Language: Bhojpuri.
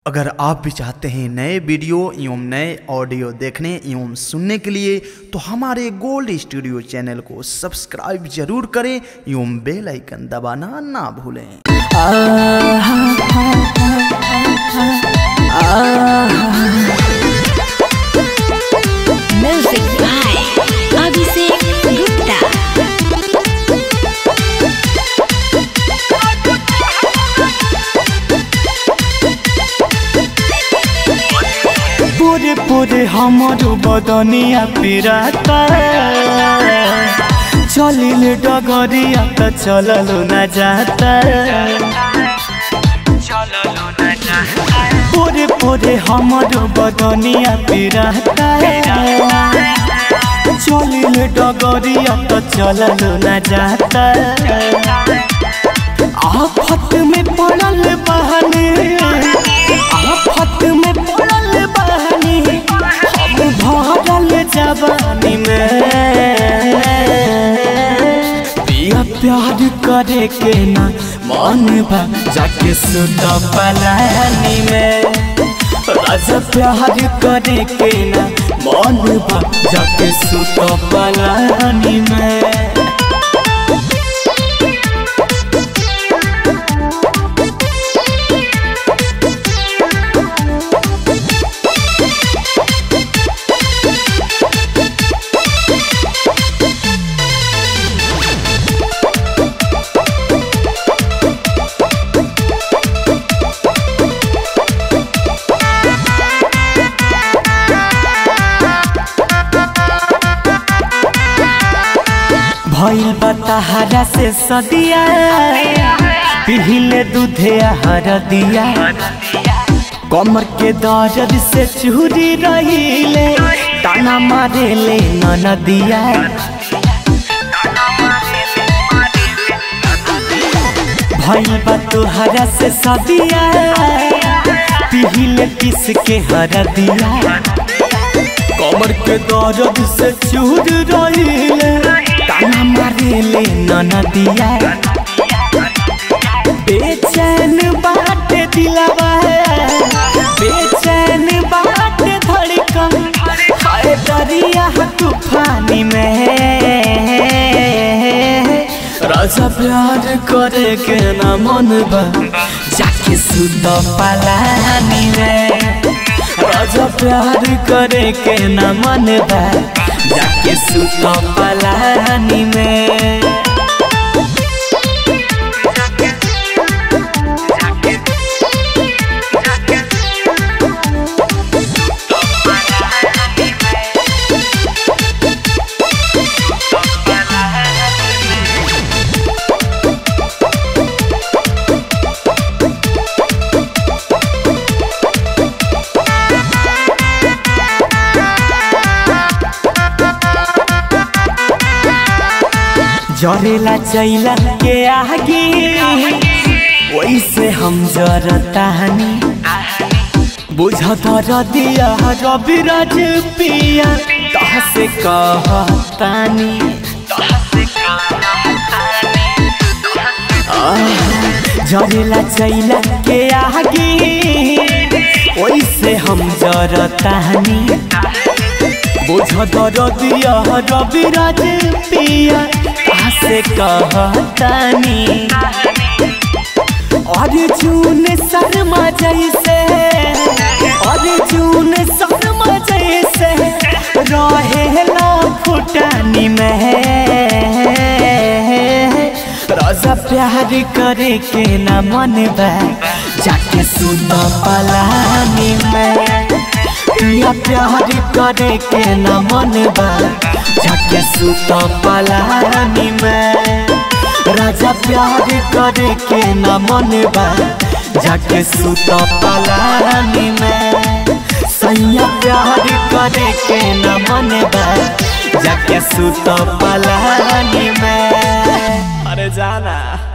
अगर आप भी चाहते हैं नए वीडियो एवं नए ऑडियो देखने एवं सुनने के लिए तो हमारे गोल्ड स्टूडियो चैनल को सब्सक्राइब जरूर करें एवं बेल आइकन दबाना ना भूलें Music by Abhishek Gupta. पूरे पूरे हमारो बदनिया पिराता चलिल डगरिया त चललो न जाता पूरे पूरे हमारो बदनिया पिराता चलिल डगरिया त चललो न जाता आफत में पड़ल बहनी आफत में पड़ल बहनी हम भरल जवानी में पिया प्यार करे के ना मन बा जाके सुत पलानी में राजा प्यार करे के ना मन बा जाके सुत पलानी में भइल बताहरा से सदिया पिहिले दूधे हर दिया कमर के दर्द से चूरी रहीले ताना मारे ले नदिया भइल बा तुहरा से सदिया पिहिले किस के हर दिया कमर के दर्द से चूर रहीले ताना मारे ले नदिया बेचैन बाट दिलवा बेचैन बाट धड़कन हाय दरिया तूफानी में राजा प्यार करे के ना मन बा जाके सुत पलानी में राजा प्यार करे के ना मन बा जाके सुत पलानी में जरेला चैला के आगे वैसे हम जरतानी बुझत रदिया रविराज पिया तह से कहतानी जरेला चैला के आगे वैसे हम जरतानी बुझत रदिया रविराज पिया से कहतानी अर्जुन शर्मा जैसे अर्जुन शर्मा जैसे रहेला फुटानी में राजा प्यार करे के ना मन बा जाके सुन पलानी में पिया प्यार करे के न मन बा जाके सुत पलानी में राजा प्यार करे के न मन बा जाके सुत पलानी में सैया प्यार करे के न मन बा जाके सुत पलानी में अरे जाना